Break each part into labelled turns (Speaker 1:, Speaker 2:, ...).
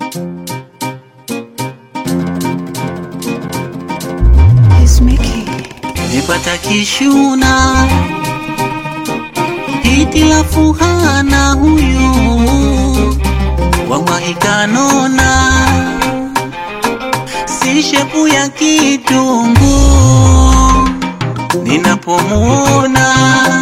Speaker 1: Nipata kishuna hitilafu hana huyu wallahi kanona si shepu ya kitungu ninapomuona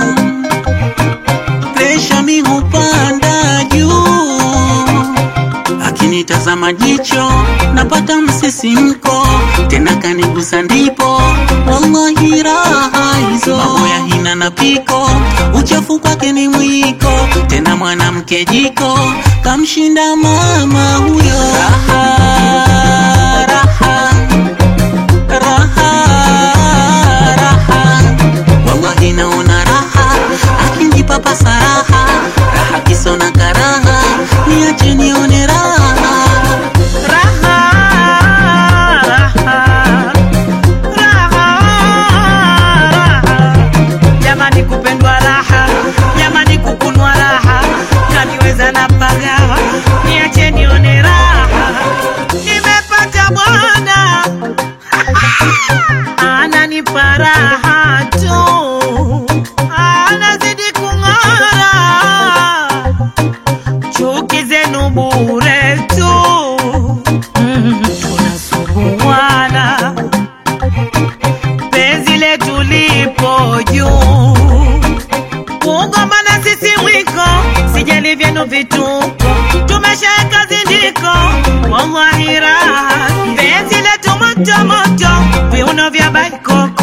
Speaker 1: presha mi hupanda juu akinitazama jicho napata msisimko tena kanigusa ndipo wallahi raha hizo mambo ya hina na piko uchafu kwake ni mwiko tena mwanamke jiko kamshinda mama huyo raha, raha, raha, raha. wallahi naona raha akinipa pasaraha raha kisona karaha niache nione raha
Speaker 2: Raha, raha, raha, raha. Jamani kupendwa raha, jamani kukunwa raha, kaniweza na pagawa, niache nione raha. Nimepata bwana ananipa raha tu, anazidi kung'ara chuki zenu bure tu, Mm, tunasuguana penzi letu lipo juu, kugombana sisi mwiko, sijali vyenu vituko, tumeshaweka zindiko, wallahi raha, penzi letu moto moto, viuno vya baikoko